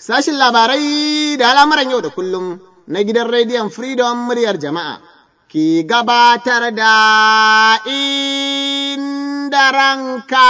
Sashin labarai da al'amuran yau da kullum na gidan rediyon Freedom muryar jama'a ki gabatar da inda ranka.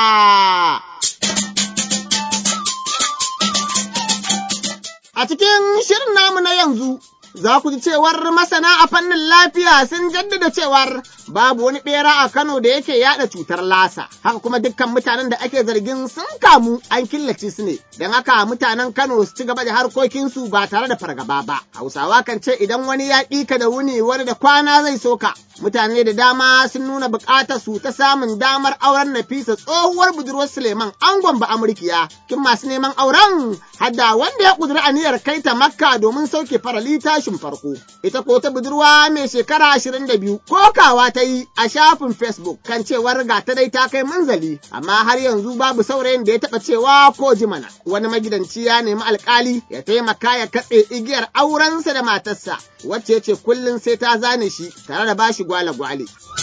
A cikin shirin namu na yanzu, za ku ji cewar masana a fannin lafiya sun jaddada cewar babu wani ɓera a Kano da yake yada cutar lasa. Haka kuma dukkan mutanen da ake zargin sun kamu an killace su ne. Don haka mutanen Kano su ci gaba da harkokinsu ba tare da fargaba ba. Hausawa kan ce idan wani ya ka da wuni wani da kwana zai soka. Mutane da dama sun nuna buƙatar su ta samun damar auren Nafisa tsohuwar budurwar Suleiman angon ba Amurkiya. Kin masu neman auren hadda wanda ya ƙudiri aniyar kai ta Makka domin sauke farali tashin farko. Ita ko ta budurwa mai shekara ashirin da biyu kokawa ta yi a shafin Facebook kan cewar ga ta dai ta kai manzali amma har yanzu babu saurayin da ya taɓa cewa ko jimana. Wani magidanci ya nemi alkali ya taimaka ya katse igiyar aurensa da matarsa wacce ya ce kullum sai ta zane shi tare da bashi gwale-gwale.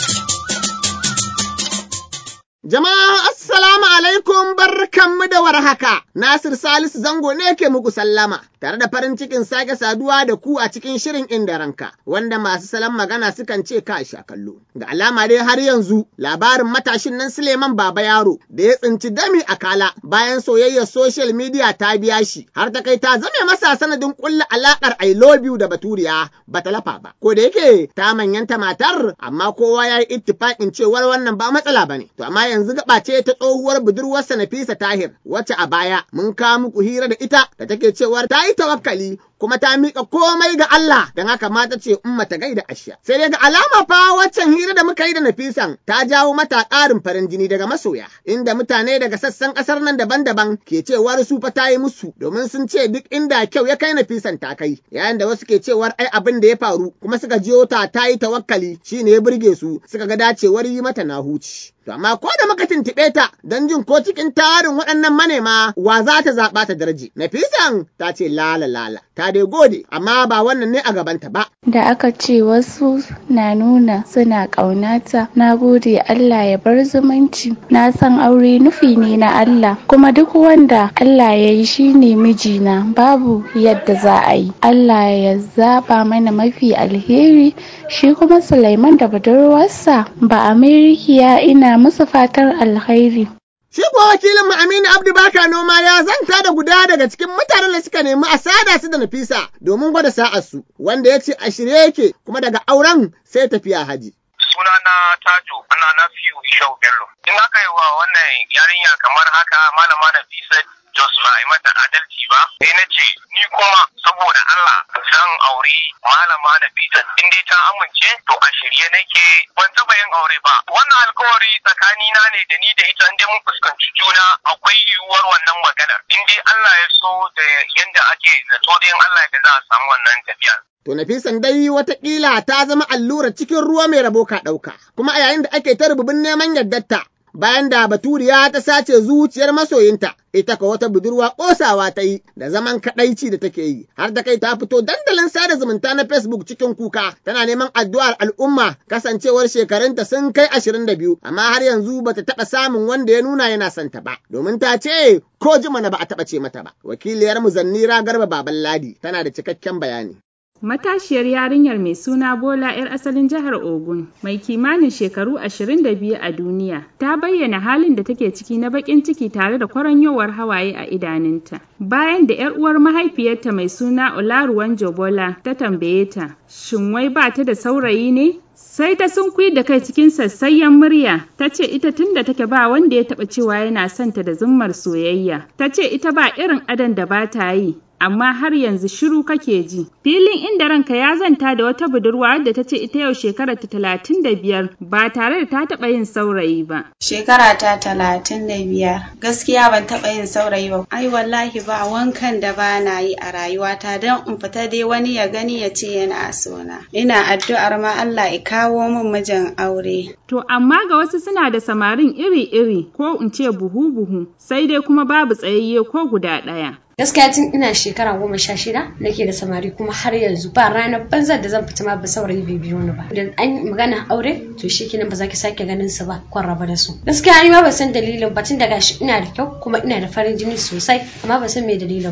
Jama'a assalamu alaikum barkanmu da warhaka. Nasir Salisu Zango ne ke muku sallama tare da farin cikin sake saduwa da ku a cikin shirin inda ranka wanda masu salon magana sukan ce ka sha kallo. Ga alama dai har yanzu labarin matashin nan Suleiman Baba Yaro da ya tsinci dami a kala bayan soyayyar social media ta biya shi har ta kai ta zame masa sanadin kulla alakar I love you da Baturiya ba ta lafa ba. Ko da yake ta manyanta matar amma kowa ya yi ittifaƙin cewar wannan ba matsala ba ne. To amma yanzu gaba ce ta tsohuwar budurwarsa Nafisa Tahir wacce a baya mun kawo muku hira da ita da take cewar ta yi tawakkali kuma ta miƙa komai ga Allah don haka mata ce umma ta gaida ashiya. Sai dai ga alama fa waccan hira da muka yi da Nafisan ta jawo mata ƙarin farin jini daga masoya inda mutane daga sassan ƙasar nan daban-daban ke cewar su fa ta yi musu domin sun ce duk inda kyau ya kai Nafisan ta kai yayin da wasu ke cewar ai abin da ya faru kuma suka jiyo ta ta yi tawakkali shine ya burge su suka ga dacewar yi mata na huci. To amma ko da muka tuntuɓe ta don jin ko cikin tarin waɗannan manema wa za ta zaɓa ta darje. Nafisan ta ce lala lala. Ta dai gode amma ba wannan ne a gabanta ba. Da aka ce wasu na nuna suna ƙaunata na gode Allah ya bar zumunci na san aure nufi ne na Allah kuma duk wanda Allah ya yi shi ne mijina babu yadda za a yi. Allah ya zaɓa mana mafi alheri shi kuma Sulaiman da budurwarsa ba Amerikiya ina musu fatan alkhairi. Shi kuwa wakilin Aminu Abdu Baka Noma ya zanta da guda daga cikin mutanen da suka nemi a sada su da Nafisa domin gwada sa'arsu, wanda ya ce a shirye yake kuma daga auren sai tafiya haji. Sunana Tajo, ana na fiyu Ishau Bello. In aka yi wa wannan yarinya kamar haka malama Nafisa Jos ba a yi mata adalci ba, sai na ce ni kuma saboda Allah zan aure malama na Peter in dai ta amince to a shirye nake ban taba yin aure ba. Wannan alkawari tsakani na ne da ni da ita in dai mun fuskanci juna akwai yiwuwar wannan maganar. In dai Allah ya so da yanda ake zato da yin Allah ya za a samu wannan tafiya. To Nafisan dai watakila ta zama allura cikin ruwa mai rabo ka ɗauka, kuma a yayin da ake ta rububin neman yardarta bayan da Baturiya ta sace zuciyar masoyinta, ita ka wata budurwa ƙosawa ta yi da zaman kaɗaici da take yi, har da kai ta fito dandalin sada zumunta na Facebook cikin kuka, tana neman addu'ar al'umma kasancewar shekarunta sun kai ashirin da biyu, amma har yanzu bata taɓa samun wanda ya nuna yana son ta ba, domin ta ce ko jima na ba a taɓa ce mata ba. Wakiliyar mu Zannira Garba Baban Ladi tana da cikakken bayani. Matashiyar yarinyar mai suna Bola 'yar asalin jihar Ogun, mai kimanin shekaru 22 a duniya, ta bayyana halin da take ciki na baƙin ciki tare da kwaranyowar hawaye a idanunta. Bayan da 'yar uwar mahaifiyarta mai suna Olaruwan Jobola ta tambaye ta, shin wai ba ta da saurayi ne? Sai ta sunkui da kai cikin sassayyen murya, ta ce ita tun da take ba wanda ya taɓa cewa yana son ta da zummar soyayya. Ta ce ita ba irin adon da ba ta yi, amma har yanzu shiru kake ji. Filin inda ranka ya zanta da wata budurwa wadda ta ce ita yau shekara ta talatin da biyar ba tare da ta taɓa yin saurayi ba. Shekara ta talatin da biyar gaskiya ban taɓa yin saurayi ba. Ai wallahi ba wankan da ba na yi a rayuwata don in fita dai wani ya gani ya ce yana sona. Ina addu'ar ma Allah ya kawo min mijin aure. To amma ga wasu suna da samarin iri-iri ko in ce buhu-buhu sai dai kuma babu tsayayye ko guda ɗaya. gaskiya tun ina shekara goma sha shida nake da samari kuma har yanzu ba ranar banzar da zan fita ma ba saurayi bai biyo ni ba da an magana aure to shi kenan ba za ki sake ganin su ba kwan raba da su gaskiya ni ma ban san dalilin ba tun daga shi ina da kyau kuma ina da farin jini sosai amma ban san me dalilin ba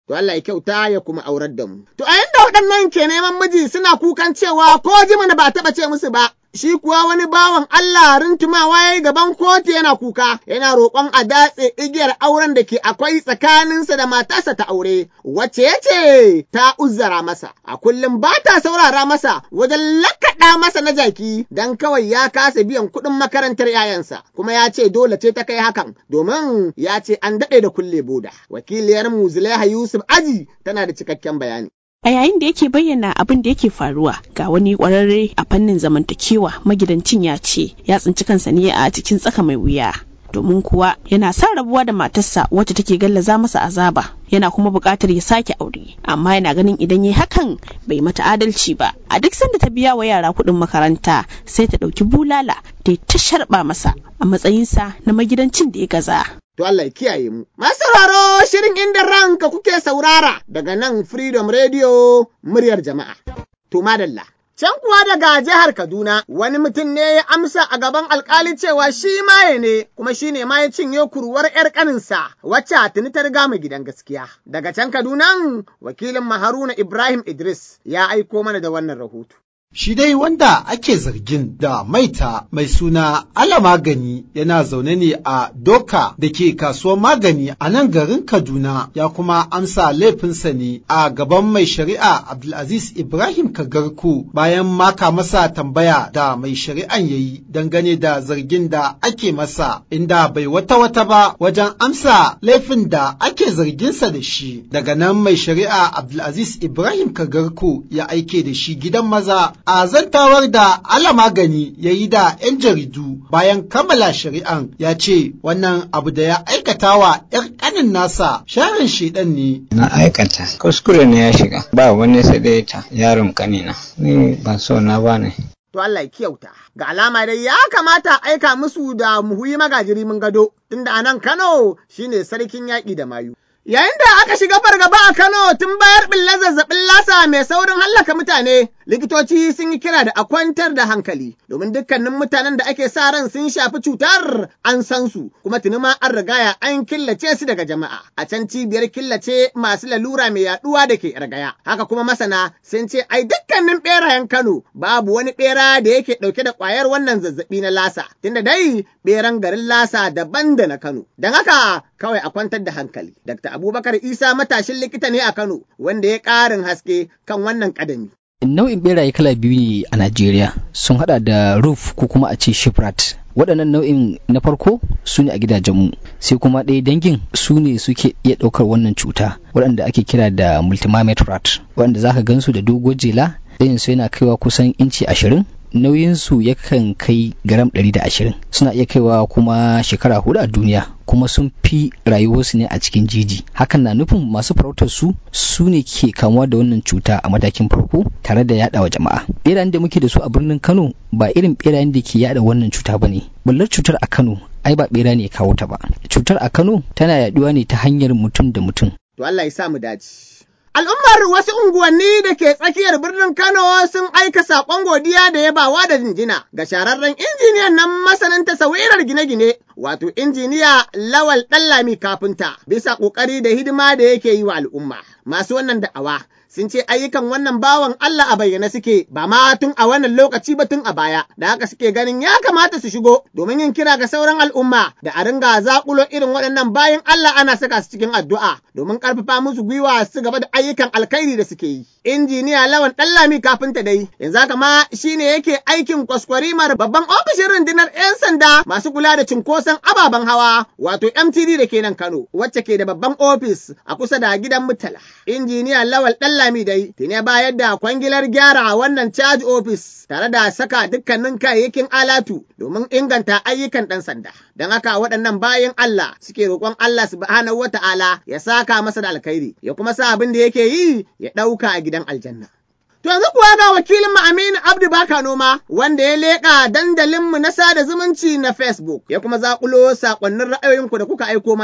To Allah ya kyauta ya kuma aurar da mu. To a yanda waɗannan ke neman miji suna kukan cewa ko jimana ba taɓa ce musu ba, shi kuwa wani bawan Allah rintumawa ya yi gaban kotu yana kuka, yana roƙon a datse igiyar auren da ke akwai tsakaninsa da matarsa ta aure, wacce ya ce ta uzzara masa, a kullum ba ta saurara masa wajen lakaɗa masa na jaki don kawai ya kasa biyan kuɗin makarantar ‘ya'yansa, kuma ya ce dole ce ta kai hakan, domin ya ce an daɗe da kulle boda. Wakiliyar mu Zulaiha Yusuf Aji tana da cikakken bayani. A yayin da yake bayyana abin da yake faruwa ga wani kwararre a fannin zamantakewa magidancin ya ce ya tsinci kansa ne a cikin tsaka mai wuya. Domin kuwa yana son rabuwa da matarsa wacce take gallaza masa azaba yana kuma buƙatar ya sake aure amma yana ganin idan yayi hakan bai mata adalci ba a duk sanda ta biya wa yara kuɗin makaranta sai ta ɗauki bulala da ta sharɓa masa a matsayinsa na magidancin da ya gaza. To Allah ya kiyaye mu. Masu sauraro shirin inda ranka kuke saurara daga nan Freedom Radio muryar jama'a. To madalla. Can kuwa daga jihar Kaduna wani mutum ne ya amsa a gaban alkali cewa shi maye ne kuma shi ne ma ya cinye kurwar 'yar kaninsa wacce tuni ta riga mu gidan gaskiya. Daga can Kaduna wakilin Maharuna Ibrahim Idris ya aiko mana da wannan rahoto. Shi dai wanda ake zargin da maita mai suna ala magani yana zaune ne a doka da ke kasuwar magani a nan garin Kaduna ya kuma amsa laifinsa ne a gaban mai shari'a Abdulaziz Ibrahim Kagarku bayan maka masa tambaya da mai shari'an ya yi dangane da zargin da ake masa inda bai wata wata ba wajen amsa laifin da ake zarginsa da shi. Daga nan mai shari'a Abdulaziz Ibrahim Kagarku ya aike da shi gidan maza a zantawar da ala magani ya yi da 'yan jaridu bayan kammala shari'an ya ce wannan abu da ya aikata wa 'yar kanin nasa sharin shidan ne. Na aikata kuskure ne ya shiga ba wani sai ta yaron kanina ni ban so na ba ne. To Allah ya kiyauta. Ga alama dai ya kamata aika musu da muhuyi magajiri mun gado, tunda a nan Kano shine sarkin yaƙi da mayu. Yayin da aka shiga fargaba a Kano tun bayar ɓillar zazzabin lasa mai saurin hallaka mutane, likitoci sun yi kira da a kwantar da hankali, domin dukkanin mutanen da ake sa ran sun shafi cutar an san su, kuma tuni ma an rigaya an killace su daga jama'a. A can cibiyar killace masu lalura mai yaduwa da ke yargaya. Haka kuma masana sun ce ai dukkanin ɓerayen Kano babu wani ɓera da yake ɗauke da ƙwayar wannan zazzabi na lasa, tunda dai ɓeran garin lasa daban da na Kano. Don haka kawai a kwantar da hankali. Dr. Abubakar Isa matashin likita ne a Kano wanda ya ƙarin haske kan wannan ƙadami. Nau'in beraye kala biyu ne a Najeriya sun hada da roof ko kuma a ce shiprat. Waɗannan nau'in na farko su ne a gidajenmu sai kuma ɗaya dangin su ne suke iya ɗaukar wannan cuta waɗanda ake kira da multimamet rat waɗanda za ka gansu da doguwar jela ɗayan su yana kaiwa kusan inci ashirin nauyinsu yakan kai gram 120 suna iya kaiwa kuma shekara hudu a duniya kuma sun fi rayuwarsu ne a cikin jiji hakan na nufin masu farautar su su ne ke kamuwa da wannan cuta a matakin farko tare da yada wa jama'a berayen da muke da su a birnin kano ba irin berayen da ke yada wannan cuta ba ne bullar cutar a kano ai ba bera ne kawo ta ba cutar a kano tana yaduwa ne ta hanyar mutum da mutum to Allah ya sa mu dace Al'ummar wasu unguwanni da ke tsakiyar birnin Kano sun aika saƙon godiya da yabawa da jinjina ga shararren injiniyan nan masanin tasawirar gine-gine, wato injiniya Lawal Ɗallami kafinta, bisa ƙoƙari da hidima da yake yi wa al'umma. Masu wannan da'awa sun ce ayyukan wannan bawan Allah a bayyane suke ba ma tun a wannan lokaci ba tun a baya da haka suke ganin ya kamata su shigo domin yin kira ga sauran al'umma da a ringa zakulo irin waɗannan bayan Allah ana saka su cikin addu'a domin ƙarfafa musu gwiwa su gaba da ayyukan alkhairi da suke yi. Injiniya Lawan Ɗallami kafinta dai yanzu haka ma shine yake aikin kwaskwarimar babban ofishin rundunar 'yan sanda masu kula da cinkoson ababen hawa wato MTD da ke nan Kano wacce ke da babban ofis a kusa da gidan Murtala. Injiniya Lawal Ɗallami dai tuni ya bayar da kwangilar gyara wannan charge office tare da saka dukkanin kayayyakin alatu domin inganta ayyukan ɗan sanda. Don haka waɗannan bayan Allah suke roƙon Allah subhanahu wata'ala ya saka masa da alkhairi ya kuma sa abin da yake yi ya ɗauka a gidan aljanna. To yanzu kuwa ga wakilin mu Aminu Abdu Baka Noma wanda ya leƙa dandalin mu na sada zumunci na Facebook ya kuma zaƙulo saƙonnin ra'ayoyinku da kuka aiko mana.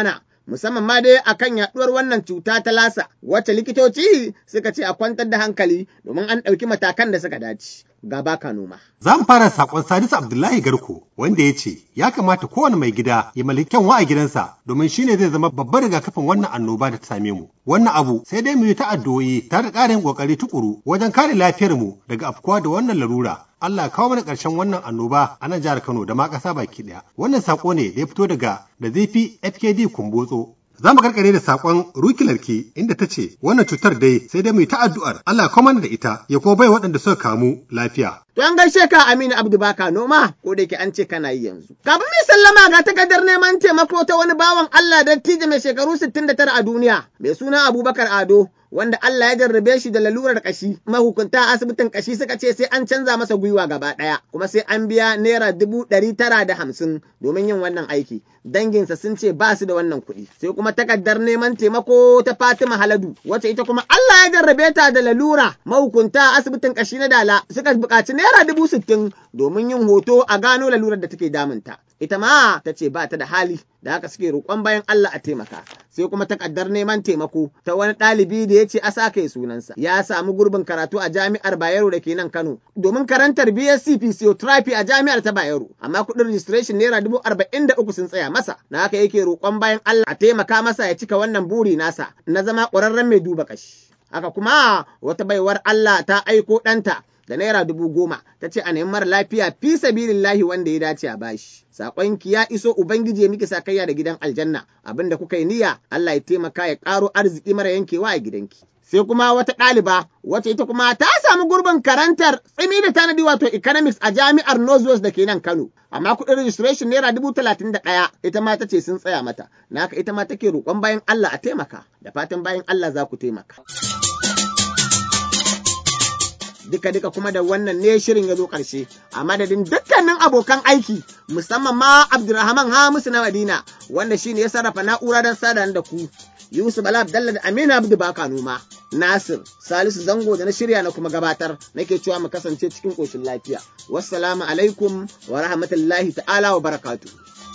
musamman ma dai akan yaɗuwar wannan cuta ta lasa, wacce likitoci suka ce a kwantar da hankali domin an ɗauki matakan da suka dace. Ga baka noma. Za mu fara sakon Sadisu Abdullahi Garko wanda ya ce ya kamata kowane mai gida ya mallaki kyanwa a gidansa domin shine zai zama babbar rigakafin wannan annoba da ta same mu. Wannan abu sai dai mu yi ta addu'o'i tare da ƙarin ƙoƙari tukuru wajen kare lafiyar mu daga afkuwa da wannan larura. Allah kawo mana ƙarshen wannan annoba a nan jihar Kano da ma ƙasa baki ɗaya. Wannan sako ne da ya fito daga da zafi FKD Kumbotso Za mu karkare da sakon rukilarki inda ta ce wannan cutar dai sai dai mu yi ta addu'ar Allah kuma da ita ya kuma bai waɗanda suka kamu lafiya. To an gaishe ka Aminu Abdu baka noma ko da yake an ce kana yi yanzu. Kafin mai sallama ga takardar neman taimako ta wani bawan Allah dattijo mai shekaru 69 a duniya mai suna Abubakar Ado wanda Allah ya jarrabe shi da lalurar kashi mahukunta asibitin kashi suka ce sai an canza masa gwiwa gaba ɗaya kuma sai an biya naira dubu ɗari tara da hamsin domin yin wannan aiki danginsa sun ce ba su da wannan kuɗi sai kuma takardar neman taimako ta Fatima Haladu wacce ita kuma Allah ya jarrabe ta da lalura mahukunta asibitin kashi na Dala suka buƙaci naira dubu sittin domin yin hoto a gano lalurar da take damunta ita ma ta ce ba ta da hali da haka suke roƙon bayan Allah a taimaka sai kuma takardar neman taimako ta wani ɗalibi da ya ce a sa kai sunansa ya samu gurbin karatu a jami'ar Bayero da ke nan Kano domin karantar BSc Physiotherapy a jami'ar ta Bayero amma kuɗin registration naira dubu arba'in da uku sun tsaya masa na haka yake roƙon bayan Allah a taimaka masa ya cika wannan buri nasa na zama ƙwararren mai duba kashi haka kuma wata baiwar Allah ta aiko ɗanta da naira dubu goma ta ce a nemi mara lafiya fi sabilillahi wanda ya dace a bashi saƙonki ya iso ubangiji ya miki sakayya da gidan aljanna abinda kuka yi niyya Allah ya taimaka ya ƙaro arziki mara yankewa a gidanki sai kuma wata ɗaliba wacce ita kuma ta samu gurbin karantar tsimi da tanadi wato economics a jami'ar Northwest da ke nan Kano amma kuɗin registration naira dubu talatin da ɗaya ita ma ta ce sun tsaya mata naka ita ma take roƙon bayan Allah a taimaka da fatan bayan Allah za ku taimaka. duka-duka kuma da wannan ne shirin ya zo ƙarshe a madadin dukkanin abokan aiki musamman ma Abdulrahman Hamisu na Madina wanda shine ya sarrafa na'ura don sada da ku Yusuf Bala Abdalla da Aminu Abdu Baka Noma Nasir Salisu Zango da na shirya na kuma gabatar nake cewa mu kasance cikin ƙoshin lafiya wassalamu alaikum wa rahmatullahi ta'ala wa barakatuh